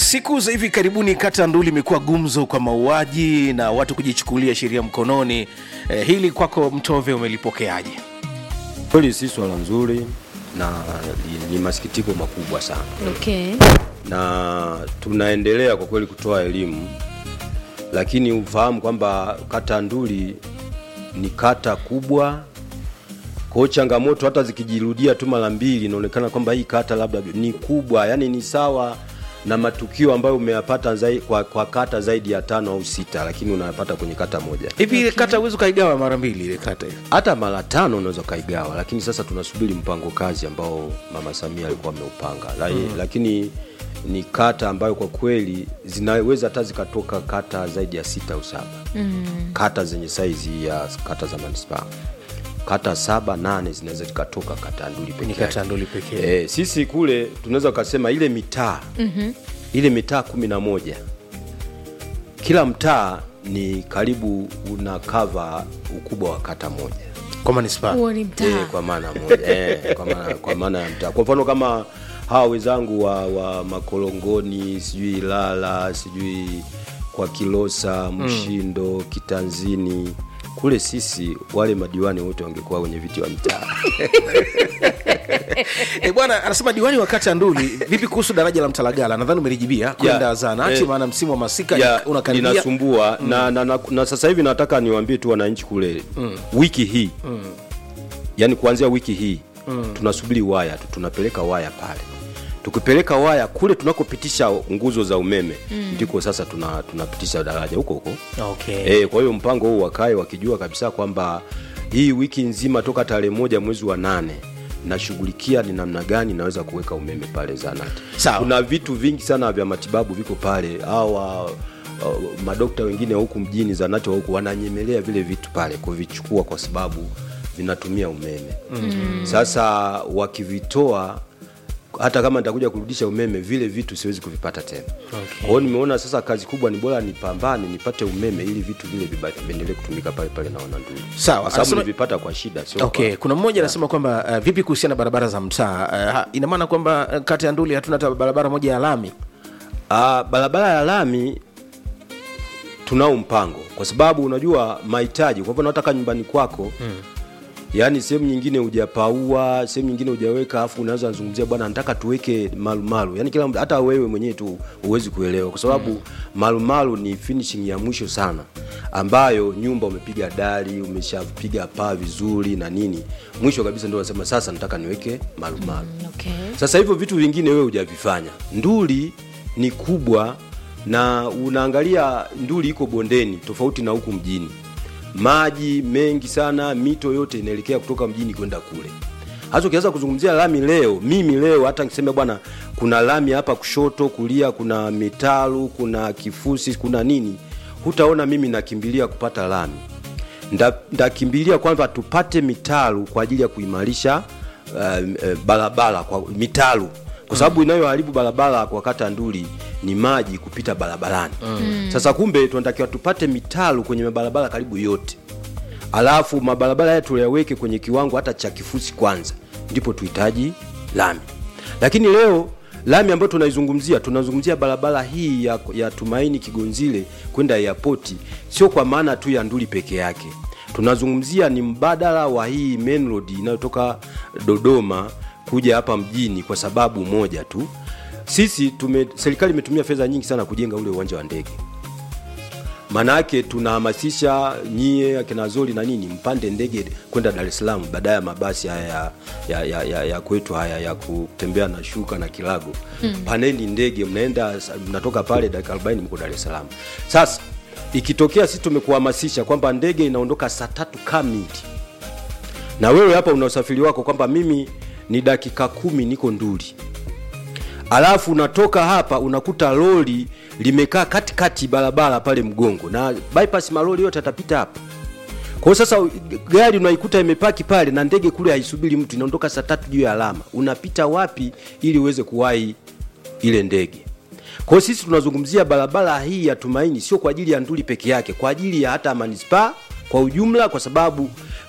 Siku za hivi karibuni kata Nduli imekuwa gumzo kwa mauaji na watu kujichukulia sheria mkononi. Eh, hili kwako Mtove umelipokeaje? Kweli si swala nzuri na ni, ni masikitiko makubwa sana, Okay. na tunaendelea kwa kweli kutoa elimu, lakini ufahamu kwamba kata Nduli ni kata kubwa. Kwa hiyo changamoto hata zikijirudia tu mara mbili, inaonekana kwamba hii kata labda ni kubwa, yani ni sawa na matukio ambayo umeyapata zai, kwa, kwa kata zaidi ya tano au sita, lakini unayapata kwenye kata moja. Hivi ile kata huwezi ukaigawa mara mbili ile kata hiyo? hata mara tano unaweza ukaigawa, lakini sasa tunasubiri mpango kazi ambao mama Samia alikuwa ameupanga La, lakini ni kata ambayo kwa kweli zinaweza hata zikatoka kata zaidi ya sita au saba kata zenye saizi ya kata za manispaa kata saba nane zinaweza zikatoka kata Nduli pekee Ni kata yake. Nduli pekee. Eh, sisi kule tunaweza ukasema ile mitaa ile mitaa kumi na moja kila mtaa ni karibu una cover ukubwa wa kata moja Kwa manispaa. Huo ni Eh, mtaa. kwa maana moja eh, kwa maana kwa maana ya mtaa. Kwa mfano kama hawa wenzangu wa, wa Makolongoni, sijui Ilala, sijui kwa Kilosa, Mshindo, Kitanzini kule sisi wale madiwani wote wangekuwa wenye viti wa mitaa. Eh, bwana anasema diwani wa kata Nduli, vipi kuhusu daraja la Mtalagala? Nadhani umelijibia kwenda zaanati, eh, maana msimu wa masika ya unakaribia. linasumbua na, na, na, na sasa hivi nataka niwaambie tu wananchi kule wiki hii yani kuanzia wiki hii tunasubiri waya tu tunapeleka waya pale tukipeleka waya kule tunakopitisha nguzo za umeme ndiko sasa tuna, tunapitisha daraja huko huko Okay. e, kwa hiyo mpango huu wakae wakijua kabisa kwamba hii wiki nzima toka tarehe moja mwezi wa nane nashughulikia ni namna gani naweza kuweka umeme pale zanati Sawa. kuna vitu vingi sana vya matibabu viko pale hawa uh, madokta wengine wa huku mjini zanati wa huku wananyemelea vile vitu pale kuvichukua kwa sababu vinatumia umeme mm. sasa wakivitoa hata kama nitakuja kurudisha umeme vile vitu siwezi kuvipata tena Okay. kwa hiyo nimeona sasa kazi kubwa ni bora nipambane nipate umeme ili vitu vile viba- viendelee kutumika pale pale na wananduli Sawa, kwa sababu anasema- nilivipata kwa shida sio Okay, kwa, kuna mmoja anasema kwamba uh, vipi kuhusiana na barabara za mtaa? Uh, ha- ina maana kwamba uh, kata ya Nduli hatuna hata barabara moja ya lami. Ah, barabara ya lami tunao mpango kwa sababu unajua mahitaji kwa mfano nataka nyumbani kwako hmm. yaani sehemu nyingine hujapaua sehemu nyingine hujaweka afu unaweza zungumzia bwana nataka tuweke malumalu yaani kila mtu- hata wewe mwenyewe tu huwezi kuelewa kwa sababu hmm. malumalu ni finishing ya mwisho sana ambayo nyumba umepiga dari umeshapiga paa vizuri na nini mwisho kabisa ndio unasema sasa nataka niweke malumalu Okay. sasa hivyo vitu vingine wewe hujavifanya. Nduli ni kubwa na unaangalia Nduli iko bondeni tofauti na huku mjini. Maji mengi sana, mito yote inaelekea kutoka mjini kwenda kule. Hasa ukianza kuzungumzia lami leo, mimi leo hata nikisema bwana, kuna lami hapa kushoto, kulia kuna mitalu, kuna kifusi, kuna nini, hutaona mimi nakimbilia kupata lami Nda- ndakimbilia kwamba tupate mitalu kwa ajili ya kuimarisha uh, uh, barabara kwa mitalu kwa sababu inayoharibu barabara kwa kata Nduli ni maji kupita barabarani mm. Sasa kumbe tunatakiwa tupate mitalu kwenye mabarabara karibu yote, alafu mabarabara haya tuyaweke kwenye kiwango hata cha kifusi kwanza, ndipo tuhitaji lami. Lakini leo lami ambayo tunaizungumzia tunazungumzia barabara hii ya, ya Tumaini Kigonzile kwenda airport, sio kwa maana tu ya Nduli peke yake. Tunazungumzia ni mbadala wa hii main road inayotoka Dodoma kuja hapa mjini kwa sababu moja tu. Sisi tume, serikali imetumia fedha nyingi sana kujenga ule uwanja wa ndege maanake tunahamasisha nyie akina Zoli na nini mpande ndege kwenda Dar es Salaam baada ya mabasi haya ya, ya, ya, ya, ya kwetu haya ya kutembea na shuka na kilago mm. Paneni ndege mnaenda mnatoka pale dakika 40 mko Dar es Salaam. Sasa ikitokea sisi tumekuhamasisha kwamba ndege inaondoka saa tatu kamili na wewe hapa una usafiri wako kwamba mimi ni dakika kumi niko Nduli alafu unatoka hapa unakuta lori limekaa katikati barabara pale mgongo na bypass malori yote atapita hapa kwa hiyo sasa gari unaikuta imepaki pale na ndege kule haisubiri mtu inaondoka saa tatu juu ya alama unapita wapi ili uweze kuwahi ile ndege kwa hiyo sisi tunazungumzia barabara hii ya tumaini sio kwa ajili ya nduli peke yake kwa ajili ya hata manispaa kwa ujumla kwa sababu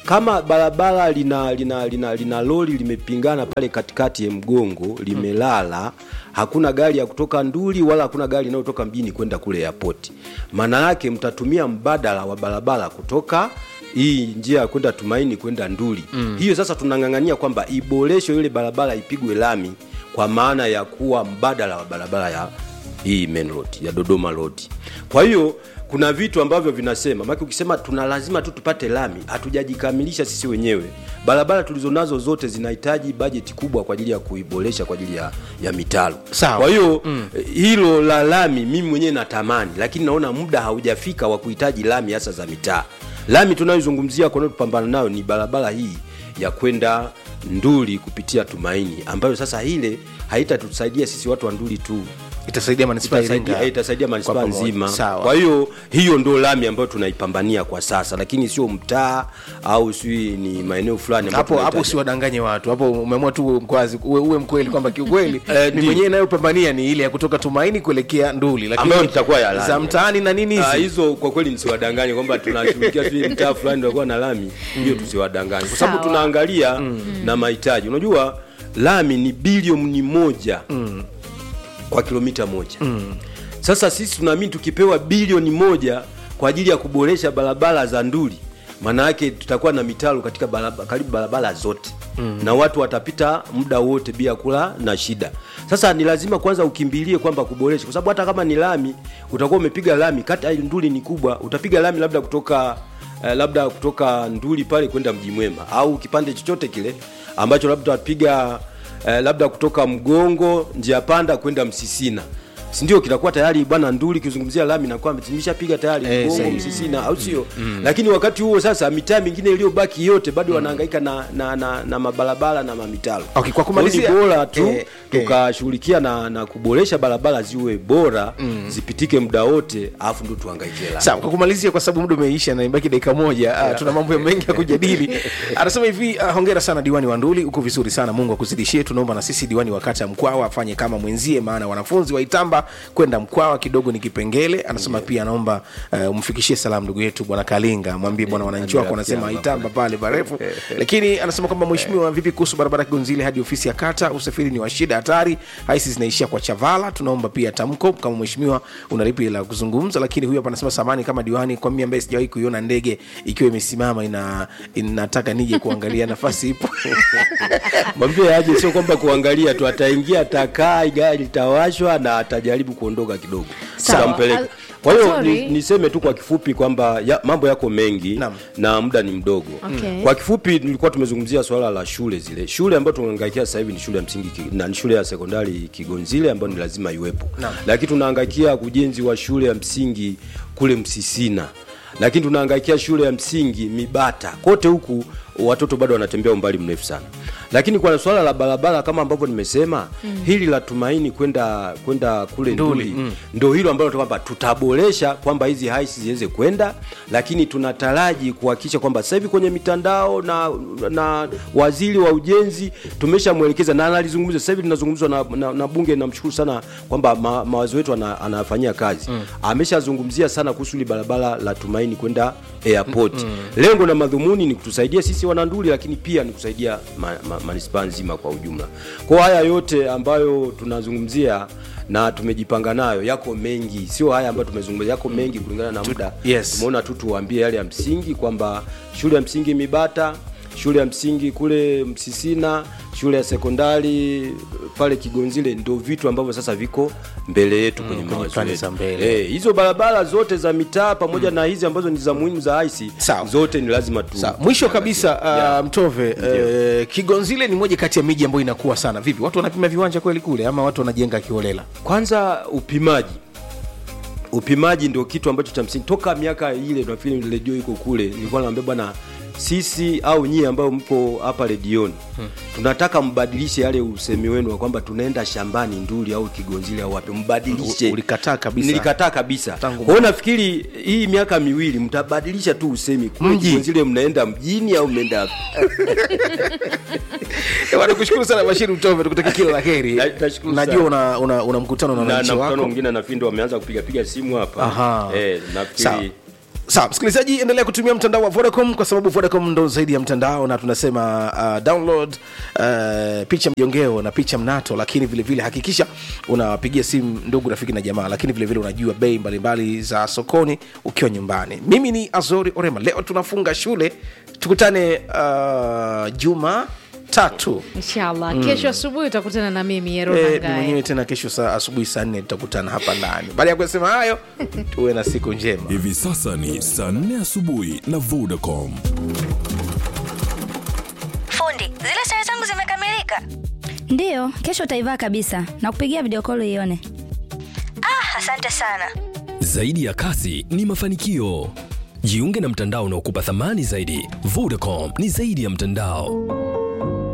kama barabara lina lina lina, lina lori limepingana pale katikati ya mgongo limelala hakuna gari ya kutoka nduli wala hakuna gari inayotoka mjini kwenda kule airport maana yake mtatumia mbadala wa barabara kutoka hii njia ya kwenda tumaini kwenda nduli mm. hiyo sasa tunang'ang'ania kwamba iboreshwe ile barabara ipigwe lami kwa maana ya kuwa mbadala wa barabara ya hii main road ya dodoma road kwa hiyo kuna vitu ambavyo vinasema maki ukisema tuna lazima tu tupate lami hatujajikamilisha sisi wenyewe barabara tulizonazo zote zinahitaji bajeti kubwa kwa ajili ya kuiboresha kwa ajili ya, ya mitalo Sawa. kwa hiyo mm. hilo la lami mimi mwenyewe natamani lakini naona muda haujafika wa kuhitaji lami hasa za mitaa lami tunayozungumzia kwa tupambana nayo ni barabara hii ya kwenda nduli kupitia tumaini ambayo sasa ile haitatusaidia sisi watu wa nduli tu itasaidia manispaa ya itasaidia, Iringa itasaidia kwa manispaa pamoja. nzima Sawa. kwa hiyo hiyo ndo lami ambayo tunaipambania kwa sasa lakini sio mtaa au sijui ni maeneo fulani ambayo hapo hapo tunahitaji. usiwadanganye watu hapo umeamua tu mkwazi uwe, uwe mkweli kwamba kiukweli Eh, ni ndi- mwenyewe inayopambania ni ile ya kutoka tumaini kuelekea nduli Ambayo itakuwa ya lami. za mtaani na nini Ah, hizi hizo kwa kweli nisiwadanganye kwamba tunashughulikia sijui mtaa fulani tutakuwa na lami hiyo tusiwadanganye kwa sababu Sawa. tunaangalia na mahitaji unajua lami ni bilioni moja kwa kilomita moja sasa sisi tunaamini tukipewa bilioni moja kwa ajili ya kuboresha barabara za nduli maana yake tutakuwa na mitaro katika barabara, karibu barabara zote mm. na watu watapita muda wote bila kula na shida sasa ni lazima kwanza ukimbilie kwamba kuboresha kwa sababu hata kama ni lami utakuwa umepiga lami kata ya nduli ni kubwa utapiga lami labda kutoka eh, labda kutoka nduli pale kwenda mji mwema au kipande chochote kile ambacho labda utapiga eh, labda kutoka mgongo njia panda kwenda msisina sindio kitakuwa tayari bwana nduli kizungumzia lami nakuwa imeshapiga tayari Eh, mgongo sahihi. msisina au sio lakini wakati huo sasa mitaa mingine iliyobaki yote bado wanahangaika na, na, na, na mabarabara na mamitalo Okay, kwa Kwa hiyo kumalizia- ni bora tu eh, eh. tukashughulikia na, na kuboresha barabara ziwe bora zipitike muda wote alafu ndo tuhangaikie lami sawa kwa kumalizia kwa sababu muda umeisha na imebaki dakika moja uh, tuna mambo mengi ya kujadili anasema hivi uh, hongera sana diwani wa nduli uko vizuri sana mungu akuzidishie tunaomba na sisi diwani wa kata ya mkwawa afanye kama mwenzie maana wanafunzi wa itamba kwenda mkwawa kidogo ni kipengele anasema pia anaomba uh, umfikishie salamu ndugu yetu bwana kalinga mwambie bwana wananchi wako wanasema itamba pale parefu lakini anasema kwamba mheshimiwa vipi kuhusu barabara kigonzile hadi ofisi ya kata usafiri ni wa shida hatari haisi zinaishia kwa chavala tunaomba pia tamko kama mheshimiwa unalipi la kuzungumza lakini huyu hapa anasema samani kama diwani kwa mimi ambaye sijawahi kuiona ndege ikiwa imesimama ina inataka nije kuangalia nafasi ipo mwambie aje sio kwamba kuangalia tu ataingia atakaa gari litawashwa na atajaribu kuondoka kidogo Sawa. tutampeleka Al- kwa hiyo Sorry. ni, niseme tu kwa kifupi kwamba ya, mambo yako mengi Naam. na muda ni mdogo Okay. kwa kifupi nilikuwa tumezungumzia swala la shule zile shule ambayo tunahangaikia sasa hivi ni shule ya msingi Ki- na ni shule ya sekondari kigonzile ambayo ni lazima iwepo Naam. lakini tunahangaikia ujenzi wa shule ya msingi kule msisina lakini tunahangaikia shule ya msingi mibata kote huku watoto bado wanatembea umbali mrefu sana lakini kwa swala la barabara kama ambavyo nimesema mm. hili la tumaini kwenda kwenda kule Nduli, nduli mm. ndo hilo ambalo kwamba tutaboresha kwamba hizi haisi ziweze kwenda lakini tunataraji kuhakikisha kwamba sasa hivi kwenye mitandao na na waziri wa ujenzi tumeshamwelekeza na analizungumza sasa hivi tunazungumzwa na, na, na bunge namshukuru sana kwamba ma, mawazo yetu ana, anafanyia kazi mm. ameshazungumzia sana kuhusu hili barabara la tumaini kwenda airport mm. lengo na madhumuni ni kutusaidia sisi wananduli lakini pia ni kusaidia ma, ma, manispaa nzima kwa ujumla kwa haya yote ambayo tunazungumzia na tumejipanga nayo yako mengi sio haya ambayo tumezungumzia yako mengi kulingana na muda yes. tumeona tu tuwaambie yale ya msingi kwamba shule ya msingi mibata shule ya msingi kule msisina shule ya sekondari pale kigonzile ndo vitu ambavyo sasa viko mbele yetu kwenye kwenye mawazo plani yetu. za mbele. Eh, hizo barabara zote za mitaa pamoja na hizi ambazo ni za muhimu za IC Sawa. zote ni lazima tu Sawa, mwisho kabisa uh, Yeah. mtove uh, kigonzile ni moja kati ya miji ambayo inakuwa sana vipi watu wanapima viwanja kweli kule ama watu wanajenga kiholela kwanza upimaji upimaji ndio kitu ambacho cha msingi toka miaka ile nafikiri redio iko kule nilikuwa naambia bwana sisi au nyie ambao mko hapa redioni hmm. tunataka mbadilishe yale usemi wenu wa kwamba tunaenda shambani nduli au kigonzile au wapi mbadilishe U- ulikataa kabisa. nilikataa kabisa Tangu kwa hiyo nafikiri hii miaka miwili mtabadilisha tu usemi kule Mji. kigonzile mnaenda mjini au mnaenda wapi? Bwana, kushukuru sana bashiri mtove tukutakia kila la heri Na- nashukuru najua sana. una, una, una mkutano na na, wananchi na mkutano wako mwingine nafikiri ndo wameanza kupiga piga simu hapa Aha. eh, Sawa. nafikiri sawa msikilizaji endelea kutumia mtandao wa vodacom kwa sababu vodacom ndo zaidi ya mtandao na tunasema uh, download uh, picha mjongeo na picha mnato lakini vile vile hakikisha unawapigia simu ndugu rafiki na jamaa lakini vile vile unajua bei mbalimbali za sokoni ukiwa nyumbani mimi ni azori orema leo tunafunga shule tukutane uh, juma tatu inshallah kesho asubuhi utakutana na mimi Eh, mwenyewe yeronangae tena kesho saa asubuhi saa nne tutakutana hapa ndani baada ya kusema hayo tuwe na siku njema Hivi sasa ni saa 4 asubuhi na Vodacom. Fundi, zile sare zangu zimekamilika. ndiyo kesho utaivaa kabisa na kupigia video call ione Ah, asante sana. Zaidi ya kasi ni mafanikio. Jiunge na mtandao unaokupa thamani zaidi. Vodacom ni zaidi ya mtandao.